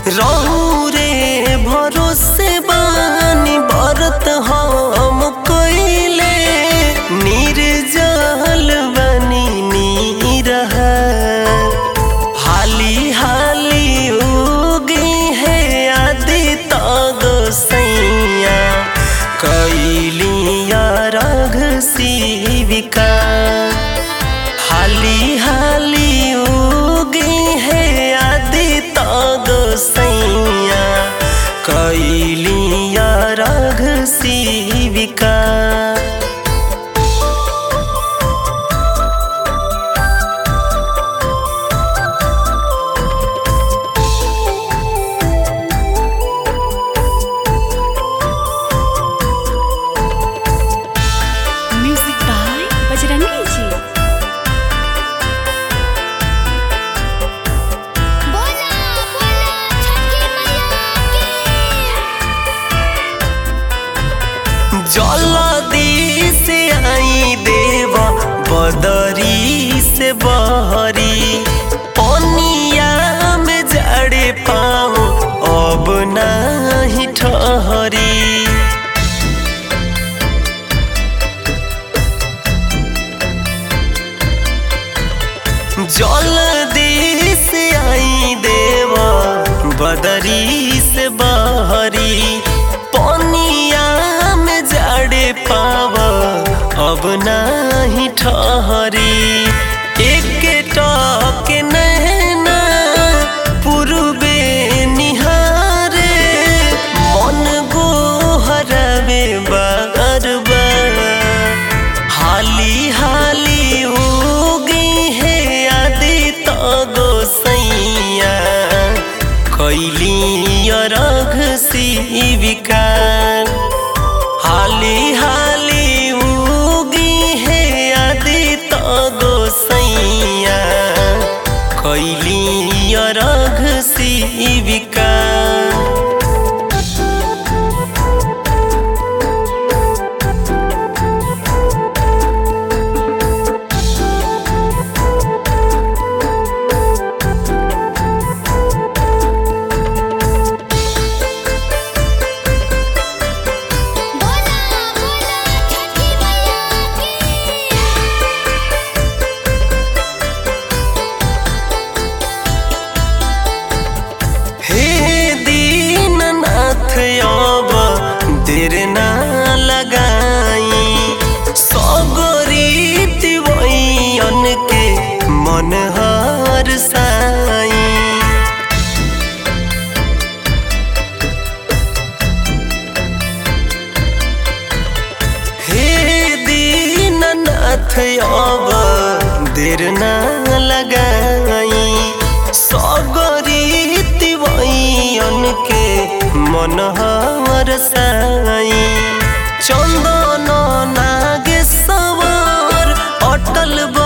रौरे भरोसे बानी बरत हम कइले निर्जल बनी नीरह हाली हाली उगी है आदि तग सैया कैलिया रघ शिविका हाली हाली उगी है आदि तग सैया कैलिया रघ शिविका म्यूजिक बाय बजरंगी जी बोला बोला छठी मैया की जलदी से आई देवा बदरी से बहरी पनिया में जड़े पाऊँ अब नहीं ठहरी जलदी से आई देवा बदरी से बहरी पनिया में जड़े पावा अब नहीं ठहरी एक टक नैना पूर्वे निहारे मन गोहरवे बार बार हाली हाली उगी है आदि तगो सैया कैली रघ शिविका हाली हाली उगी है आदि तगो सैया कैली रघ शिविका बोला बोला छठी मैया की हे दीननाथ अब देर ना लगाई सगरी वैयन के मन हर साई हे दीननाथ अब देर ना लगाई सगरी वैयन के मन हर साई चंदन नागेश्वर अटल